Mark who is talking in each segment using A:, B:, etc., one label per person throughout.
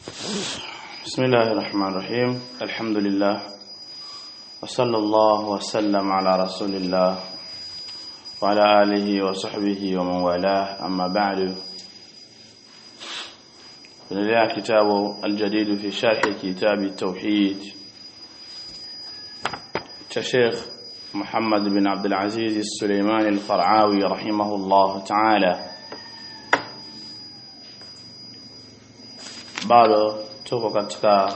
A: بسم الله الرحمن الرحيم الحمد لله وصلى الله وسلم على رسول الله وعلى آله وصحبه ومن والاه أما بعد نرجع كتاب الجديد في شرح كتاب التوحيد كشيخ محمد بن عبد العزيز السليماني القرعاوي رحمه الله تعالى bado tuko katika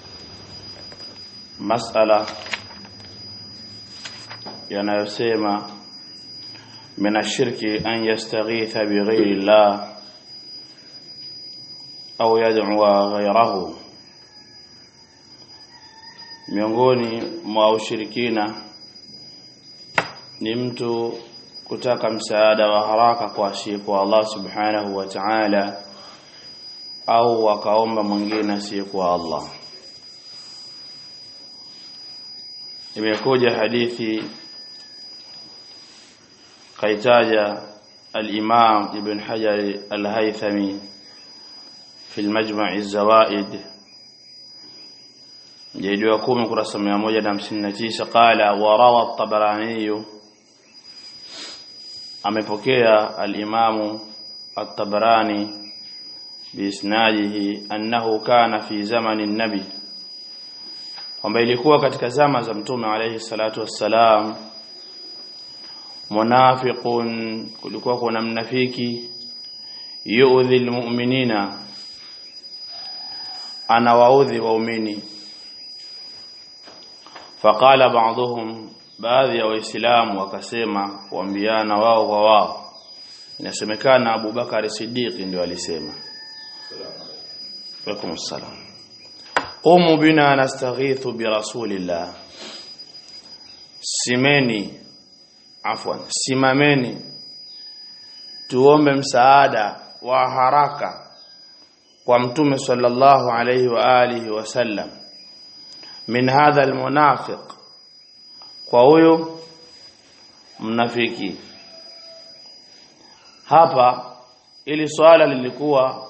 A: masala yanayosema min ashirki an yastaghitha bighairi llah au yad'uwa ghayrahu miongoni mwa ushirikina ni mtu kutaka msaada wa haraka kwa asiyekuwa Allah subhanahu wa ta'ala au wakaomba mwingine asiyekuwa Allah imekuja hadithi kaitaja al-Imam Ibn Hajar al-Haythami في المجمع الزوائد جيد يقوم كرس 159 قال وروى الطبراني amepokea al-Imam at-Tabarani biisnadihi annahu kana fi zamani nabi kwamba ilikuwa katika zama za mtume alayhi salatu wassalam munafiqun kulikuwa kuna mnafiki yu'dhi almu'minina anawaudhi waumini faqala ba'dhum baadhi ya waislamu wakasema kuambiana wao kwa wao inasemekana Abu Bakari Siddiq ndio alisema Waalaikum assalam. Qumu bina nastaghithu bi rasulillah. Simeni afwan, simameni tuombe msaada wa haraka kwa mtume sallallahu alayhi wa alihi wasallam min hadha almunafiq kwa huyo mnafiki hapa ili swala lilikuwa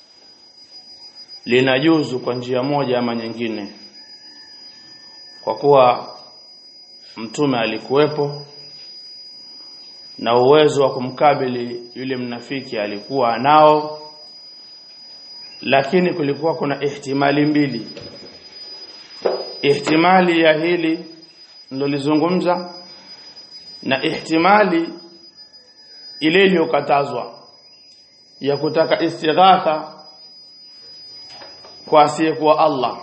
A: linajuzu kwa njia moja ama nyingine kwa kuwa mtume alikuwepo na uwezo wa kumkabili yule mnafiki alikuwa nao lakini kulikuwa kuna ihtimali mbili ihtimali ya hili nilolizungumza na ihtimali ile iliyokatazwa ya kutaka istighatha kwa asiyekuwa Allah.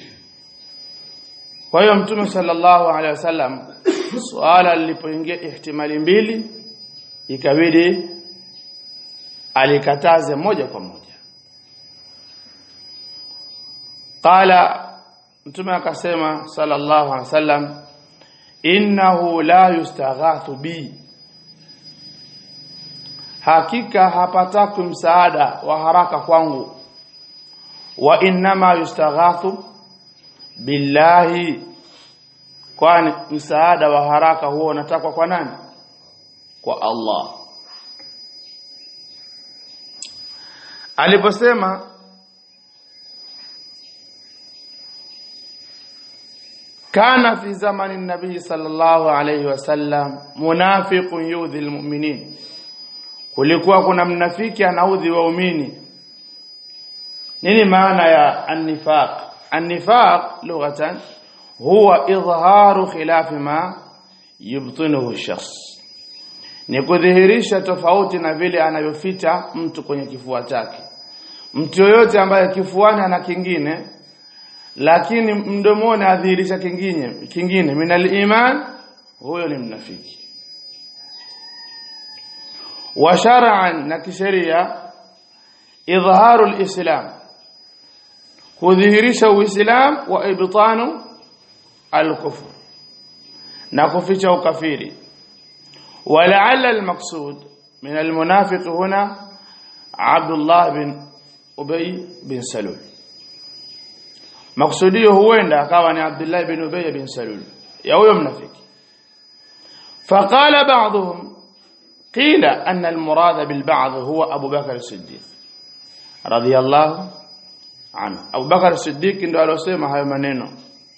A: Kwa hiyo Mtume sallallahu alaihi wasallam swala lilipoingia ihtimali mbili ikabidi alikataze moja kwa moja. Qala Mtume akasema sallallahu alaihi wasallam innahu la yustaghathu bi hakika hapataki msaada wa haraka kwangu wa innama yustaghathu billahi kwani msaada wa haraka huo unatakwa kwa nani kwa Allah aliposema kana fi zamani nabii sallallahu alayhi wasallam munafiqun yudhi almu'minin kulikuwa kuna mnafiki anaudhi waumini nini maana ya annifaq annifaq lughatan huwa idharu khilafi ma yubtinuhu shakhs ni kudhihirisha tofauti na vile anavyoficha mtu kwenye kifua chake mtu yoyote ambaye kifuani ana kingine lakini mdomoni adhihirisha kingine kingine minal iman huyo ni mnafiki wa shar'an na kisheria idharu alislam kudhihirisha uislam wa ibtanu alkufr na kuficha ukafiri ولعل المقصود من المنافق هنا عبد الله بن أبي بن سلول مقصوديه huenda akawa ni Abdullah ibn Ubay bin Salul ya huyo mnafiki فقال بعضهم قيل أن المراد بالبعض هو أبو بكر الصديق رضي الله anhu Abu Bakar Siddiq ndo alosema hayo maneno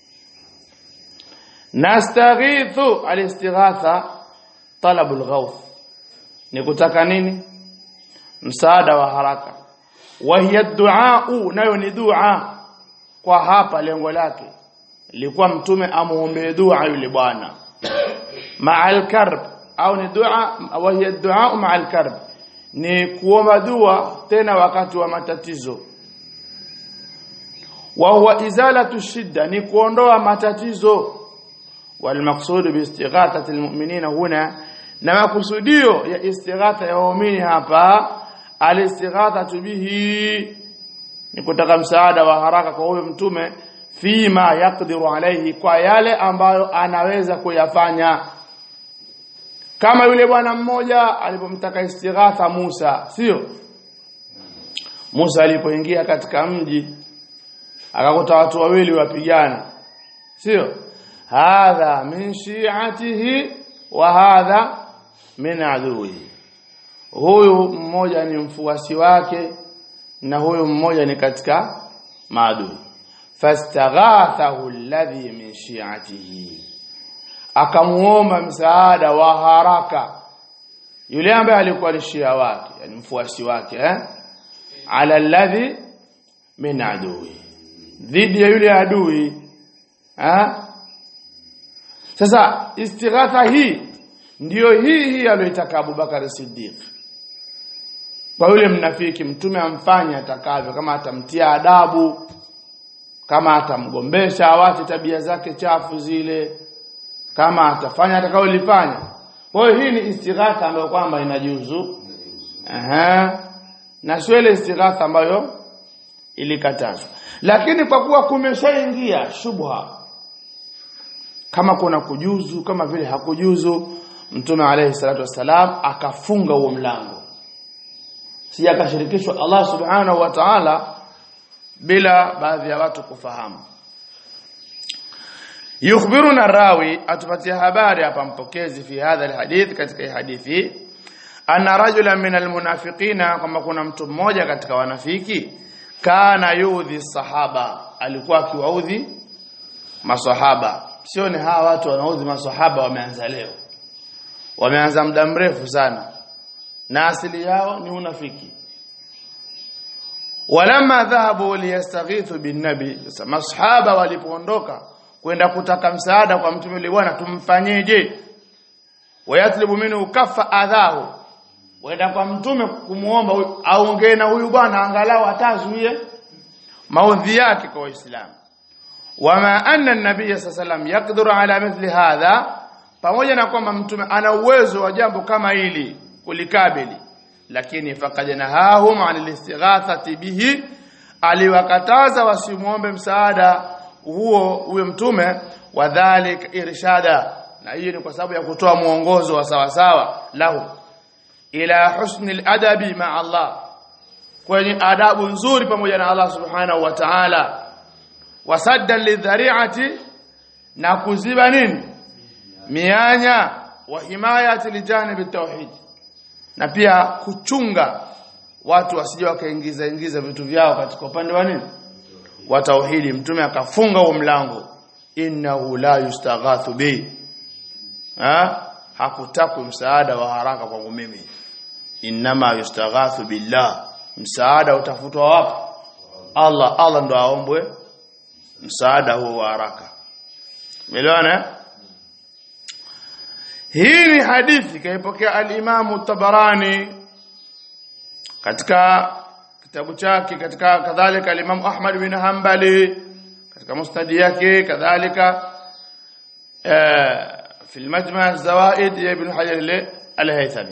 A: nastaghithu alistighatha talabul ghawth ni kutaka nini msaada wa haraka wa hiya du'a nayo ni dua kwa hapa lengo lake ilikuwa mtume amuombe dua yule bwana ma'al karb au ni dua wa hiya du'a ma'al karb ni kuomba dua tena wakati wa matatizo wa huwa izalatu shidda ni kuondoa matatizo والمقصود باستغاثه المؤمنين هنا na makusudio ya istighatha ya waumini hapa alistighatha bihi ni kutaka msaada wa haraka kwa huyo mtume fima yaqdiru alayhi kwa yale ambayo anaweza kuyafanya kama yule bwana mmoja alipomtaka istighatha Musa sio Musa alipoingia katika mji akakuta watu wawili wapigana sio hadha min shi'atihi wa hadha min aduwi huyu mmoja ni mfuasi wake na huyu mmoja ni katika maadui fastaghathahu alladhi min shi'atihi akamuomba msaada wa haraka yule ambaye alikuwa ni shia wake yani mfuasi wake eh ala alladhi min aduwi dhidi ya yule adui eh sasa istighatha hii ndiyo hii hii aliyoitaka Abubakar Siddiq kwa yule mnafiki mtume amfanye atakavyo kama atamtia adabu kama atamgombesha awache tabia zake chafu zile kama atafanya atakayolifanya kwa hiyo hii ni istighatha ambayo kwamba inajuzu aha na sio ile istighatha ambayo ilikatazwa lakini kwa kuwa kumeshaingia shubha kama kuna kujuzu kama vile hakujuzu mtume alayhi salatu wasalam akafunga huo mlango si akashirikishwa Allah subhanahu wa ta'ala bila baadhi ya watu kufahamu yukhbiruna rawi atupatia habari hapa mpokezi fi hadha alhadith katika hadithi anna rajulan min almunafiqina kama kuna mtu mmoja katika wanafiki kana yudhi sahaba alikuwa akiwaudhi masahaba sio ni hawa watu wanaudhi masahaba wameanza leo wameanza muda mrefu sana na asili yao ni unafiki walamma dhahabu liyastaghithu bin nabi masahaba walipoondoka kwenda kutaka msaada kwa mtume yule bwana tumfanyeje wayatlubu minhu kafa adhahu wenda kwa mtume kumuomba aongee na huyu bwana angalau atazuie maudhi yake kwa waislamu wama anna an-nabiy sallam yaqdiru ala mithli hadha pamoja na kwamba mtume ana uwezo wa jambo kama hili kulikabili lakini faqad nahahum an al-istighathati bihi aliwakataza wasimuombe msaada huo huyo mtume wadhalik irshada na hiyo ni kwa sababu ya kutoa mwongozo wa sawa sawa lahu ila husni al-adabi ma Allah kwenye adabu nzuri pamoja na Allah subhanahu wa ta'ala wasaddan lidhari'ati na kuziba nini mianya wa himayati lijanib tauhid na pia kuchunga watu wasije wakaingiza ingiza vitu vyao katika upande wa nini wa tauhidi mtume akafunga huo mlango innahu la yustaghathu bi ha hakutaku msaada wa haraka kwangu mimi inma yustaghathu billah msaada utafutwa wapi Allah Allah ndo aombwe msaada huo wa haraka umeelewana hii ni hadithi kaipokea al-Imam tabarani katika kitabu chake katika kadhalika al-Imam Ahmad bin Hanbali katika musnad yake kadhalika في المجمع الزوائد ابن حجر al-Haythami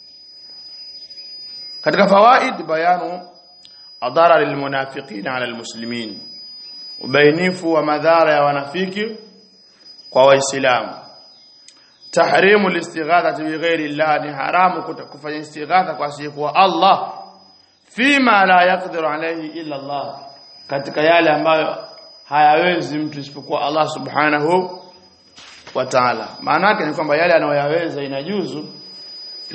A: katika fawaid bayanu adara lilmunafiqina ala almuslimin ubainifu wa madhara ya wanafiki kwa waislamu tahrimu listighathati bighairi Allah ni haramu kufanya istighatha kwa asiyekuwa Allah fima la yaqdiru alayhi illa Allah katika yale ambayo hayawezi mtu isipokuwa Allah subhanahu wa ta'ala maana yake ni kwamba yale anayoyaweza inajuzu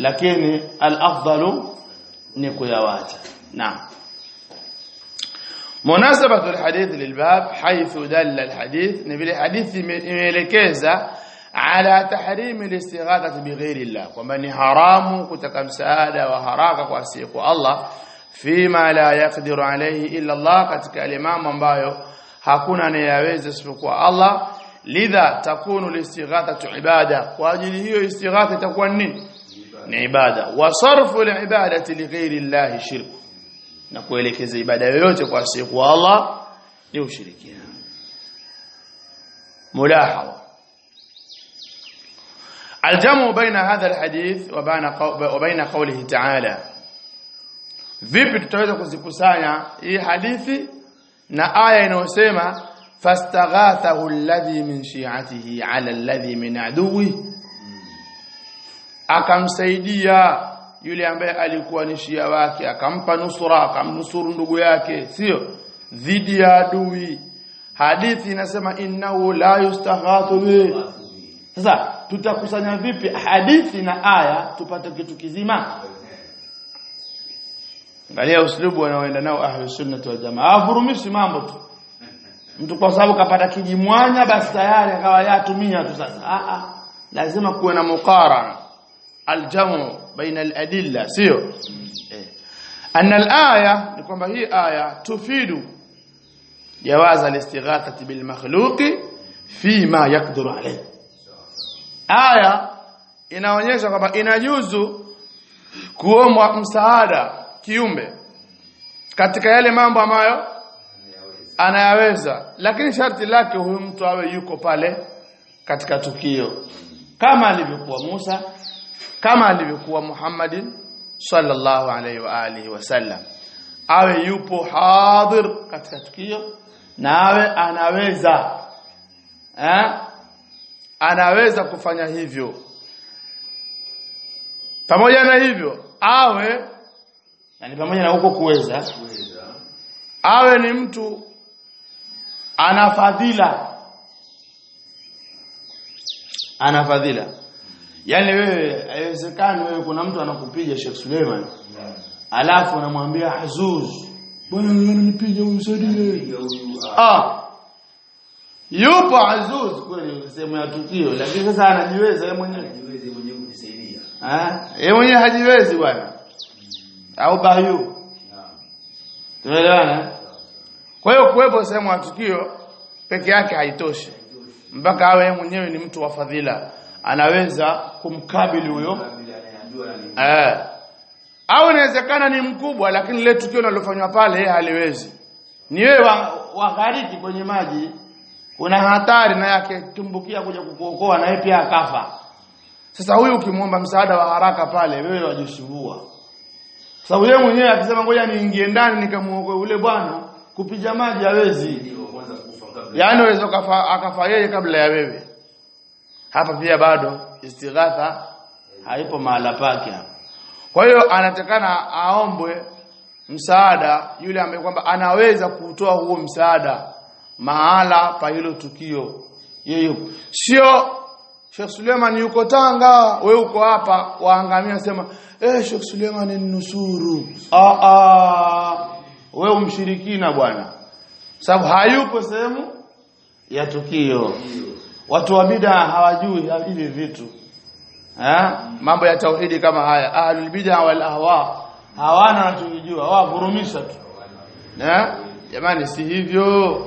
A: lakini al-afdalu ni kuyawacha naam مناسبة الحديث للباب حيث دل الحديث نبي الحديث imeelekeza ala tahrimi al-istighathati bighairi Allah kwamba ni haramu kutaka msaada wa haraka kwa siku Allah fima la yaqdiru alayhi illa Allah katika yale mambo ambayo hakuna anayeweza isipokuwa Allah lidha takunu al-istighathatu ibada kwa ajili hiyo istighatha itakuwa nini ni ibada wa sarfu al-ibadati lighairi Allah shirku na kuelekeza ibada yoyote kwa siku Allah ni ushirikina ملاحظه الجمع بين هذا الحديث وبين وبين قوله تعالى vipi tutaweza kuzikusanya hii hadithi na aya inayosema fastaghathahu alladhi min shi'atihi ala alladhi min aduwi akamsaidia yule ambaye alikuwa ni shia wake akampa nusura akamnusuru ndugu yake sio dhidi ya adui hadithi inasema innahu la yustaghathu bi sasa tutakusanya vipi hadithi na aya tupate kitu kizima angalia uslubu wanaoenda nao ahli sunnah wal jamaa avurumishi mambo tu mtu kwa sababu kapata kijimwanya basi tayari akawa yatumia tu sasa a a lazima kuwe na muqarana aljamu baina aladilla sio eh. anna alaya ni kwamba hii aya tufidu جواز الاستغاثة بالمخلوق فيما يقدر عليه aya inaonyesha kwamba inajuzu kuomba msaada kiumbe katika yale mambo ambayo anayaweza lakini sharti lake huyu mtu awe yuko pale katika tukio kama alivyokuwa Musa kama alivyokuwa Muhammadin sallallahu alaihi wa alihi wasallam awe yupo hadir katika tukio na awe anaweza eh anaweza kufanya hivyo pamoja na hivyo awe yani pamoja na huko kuweza awe ni mtu ana fadhila ana fadhila yani wewe haiwezekani wewe kuna mtu anakupiga Sheikh Suleiman alafu unamwambia Azuz bwana unanipiga unisaidie ah yupo Azuz kweli sehemu ya tukio lakini sasa anajiweza yeye mwenyewe
B: Niweze mwenyewe kunisaidia.
A: ah yeye mwenyewe hajiwezi bwana au bayu
B: Naam.
A: tumeelewana kwa hiyo kuwepo sehemu ya tukio peke yake haitoshi mpaka awe yeye mwenyewe ni mtu wa fadhila anaweza kumkabili huyo
B: Kabla anayeambiwa na ni
A: Eh. Au inawezekana ni mkubwa lakini lile tukio linalofanywa pale yeye haliwezi. Ni wewe wa, waghariki kwenye maji kuna hatari na yake tumbukia kuja kukuokoa na yeye pia akafa. Sasa huyu ukimwomba msaada wa haraka pale wewe wajishubua. Sababu yeye mwenyewe akisema ngoja niingie ndani nikamuokoe ule bwana kupiga maji hawezi.
B: ndio kwanza kufa kabla.
A: Yaani unaweza kafa akafa yeye kabla ya wewe. Hapa pia bado istighatha haipo mahala pake hapa. Kwa hiyo anatakana aombwe msaada yule ambaye kwamba anaweza kutoa huo msaada mahala pa hilo tukio. Yeye yuko. Sio Sheikh Suleiman yuko Tanga, we uko hapa, waangamia sema, "Eh Sheikh Suleiman ni nusuru." Ah ah. Wewe umshirikina bwana. Sababu hayupo sehemu ya tukio. Watu wa bid'a hawajui hivi vitu. Eh? Mambo ya tauhidi kama haya, ahlul bid'a wal ahwa hawana wanachojua, wavurumisha tu. Eh? Jamani si hivyo.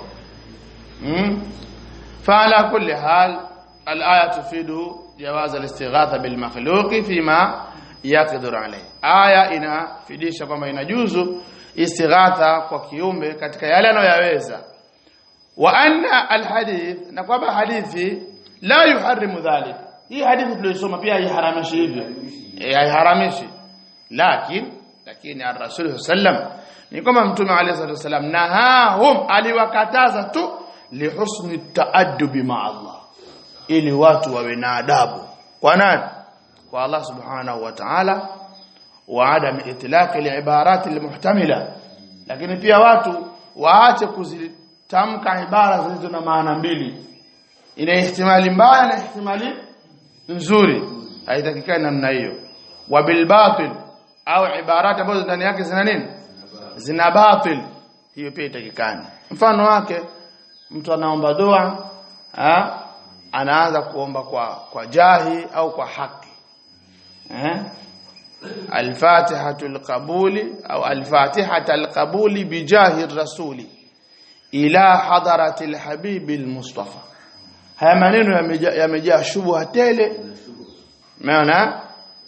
A: Mm? فعلى كل حال الآية تفيد جواز الاستغاثة بالمخلوق فيما يقدر عليه aya inafidisha kwamba inajuzu istighatha kwa kiumbe katika yale anayoyaweza wa anna alhadith na kwamba hadithi la yuharrimu dhalik hii hadithi tuliyosoma pia haiharamishi hivyo Eh, haiharamishi lakini lakini ar-rasul sallam ni kwamba mtume alayhi salatu wasallam nahahum aliwakataza tu lihusni taaddubi ma Allah ili watu wawe na adabu kwa nani kwa Allah subhanahu wa ta'ala wa adam itlaq al-ibarat al-muhtamila lakini pia watu waache kuzitamka ibara zilizo na maana mbili ina ihtimali mbaya na ihtimali nzuri haitakikani namna hiyo wa bil batil au ibarat ambazo ndani yake zina nini zina batil hiyo pia itakikani mfano wake mtu anaomba dua ha? anaanza kuomba kwa kwa jahi au kwa haki eh الفاتحة القبول أو الفاتحة القبول بجاه الرسول إلى حضرة الحبيب المصطفى haya maneno yamejaa yamejaa shubha tele maana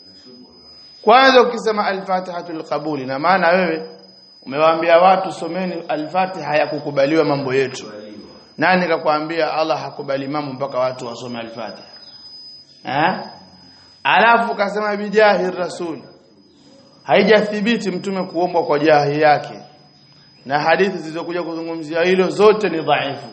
A: kwanza ukisema al-fatihatul qabuli na maana wewe umewaambia watu someni al-fatiha ya kukubaliwa mambo yetu nani kakwambia Allah hakubali mambo mpaka watu wasome al-fatiha eh alafu kasema bijahi rasul haijathibiti mtume kuombwa kwa jahi yake na hadithi zilizokuja kuzungumzia hilo zote ni dhaifu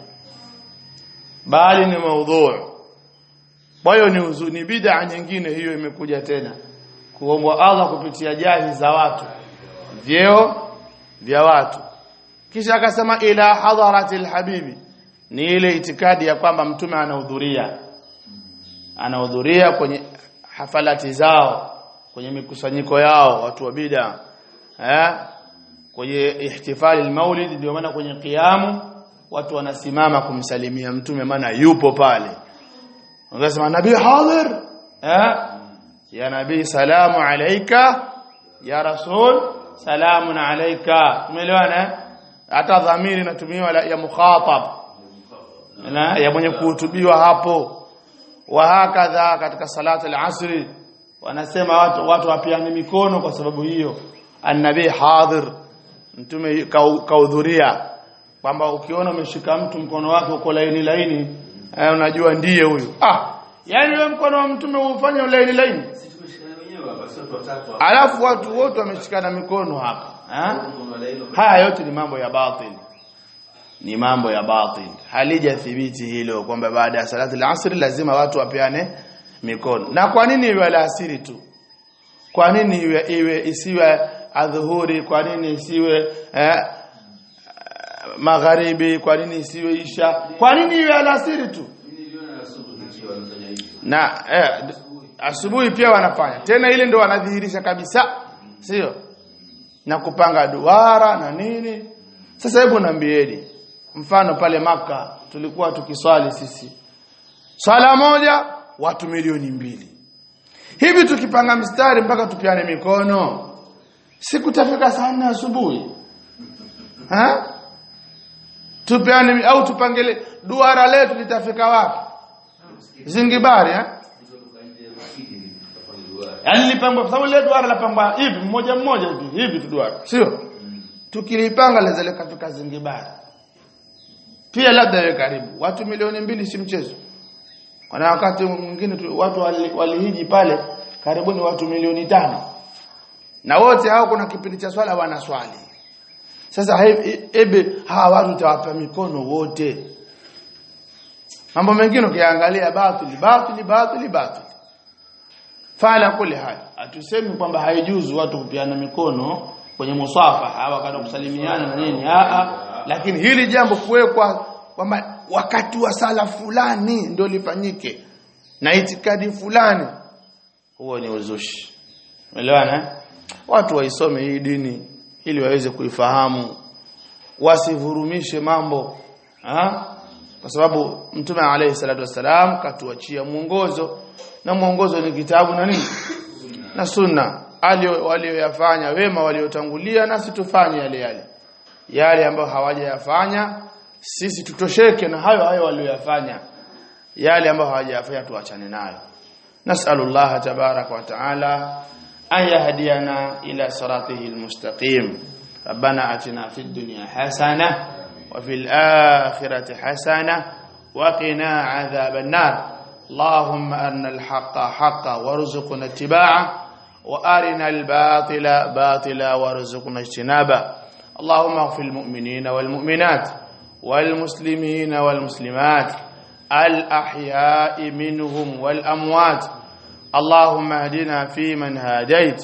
A: bali ni maudhu kwa hiyo ni uzuni bid'a nyingine hiyo imekuja tena kuombwa Allah kupitia jahi za watu vyeo vya watu kisha akasema ila hadharatil habibi ni ile itikadi ya kwamba mtume anahudhuria anahudhuria kwenye hafalati zao kwenye mikusanyiko yao watu wa bid'a eh kwenye ihtifali almaulid ndio maana kwenye kiamu watu wanasimama kumsalimia mtume maana yupo pale wanasema nabii hadhir eh ya nabii salamu alayka ya rasul salamun alayka umeelewana hata dhamiri inatumiwa ya mukhatab na ya mwenye kuhutubiwa hapo wa hakadha katika salatu al-asri wanasema watu watu wapiane mikono kwa sababu hiyo annabii hadhir mtume kahudhuria kwamba ukiona umeshika mtu mkono wake uko laini laini eh, unajua ndiye huyu ah yani wewe mkono wa mtume ufanye laini laini
B: Sisi tumeshikana wenyewe hapa, sio watu watatu hapa.
A: alafu watu wote wameshikana mikono hapa eh?
B: Mkono wa laini.
A: haya yote ni mambo ya batil ni mambo ya batil halijathibiti hilo kwamba baada ya salati al-asr lazima watu wapeane mikono na kwa nini iwe alasiri tu kwa nini iwe, iwe isiwe adhuhuri kwa nini isiwe eh, magharibi kwa nini isiwe isha kwa nini iwe alasiri tu
B: Mimi niliona asubuhi kichwa wanafanya hivyo.
A: na eh, d- asubuhi pia wanafanya tena ile ndo wanadhihirisha kabisa sio na kupanga duara na nini sasa hebu naambieni mfano pale maka tulikuwa tukiswali sisi swala moja watu milioni mbili hivi tukipanga mstari mpaka tupiane mikono sikutafika saa nne asubuhi ha tupiane au tupangele duara letu litafika wapi zingibari eh Yaani lipangwa kwa sababu ile duara lapangwa hivi mmoja mmoja hivi hivi tu duara. Sio? Tukilipanga laweza likafika Zingibari. Pia labda iwe karibu. Watu milioni mbili si mchezo. Kuna wakati mwingine tu- watu wali- walihiji pale karibuni watu milioni tano. Na wote hao kuna kipindi cha swala wanaswali. Sasa he- ebe hawa watu tawapa mikono wote. Mambo mengine ukiangalia batili batili batili batili fala kule hali hatusemi kwamba haijuzu watu kupiana mikono kwenye musafaha wakati wa kusalimiana na nini a a lakini hili jambo kuwekwa kwamba wakati wa sala fulani ndio lifanyike na itikadi fulani huo ni uzushi umeelewana eh? watu waisome hii dini ili waweze kuifahamu wasivurumishe mambo ha? kwa sababu mtume alayhi salatu wasalam katuachia mwongozo na mwongozo ni kitabu na nini na sunna alio walioyafanya wema waliotangulia nasi tufanye yale yale yale ambayo hawajayafanya sisi tutosheke na hayo hayo walioyafanya yale ambayo hawajayafanya tuachane nayo nas'alullaha tabaraka wa taala an yahdiyana ila siratihi almustaqim ربنا آتنا في الدنيا حسنة وفي الآخرة حسنة وقنا عذاب النار اللهم أرنا الحق حقا وارزقنا اتباعه وأرنا الباطل باطلا وارزقنا اجتنابه اللهم اغفر المؤمنين والمؤمنات والمسلمين والمسلمات الأحياء منهم والأموات اللهم اهدنا فيمن هاديت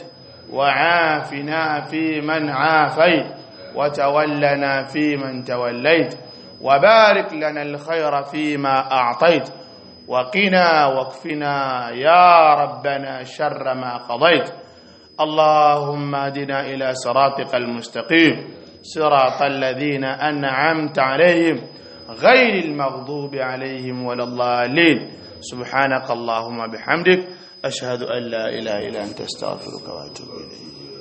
A: وعافنا فيمن عافيت وتولنا فيمن توليت وبارك لنا الخير فيما أعطيت وقنا واكفنا يا ربنا شر ما قضيت اللهم اهدنا إلى صراطك المستقيم صراط الذين أنعمت عليهم غير المغضوب عليهم ولا الضالين سبحانك اللهم بحمدك أشهد أن لا إله إلا أنت استغفرك وأتوب إليك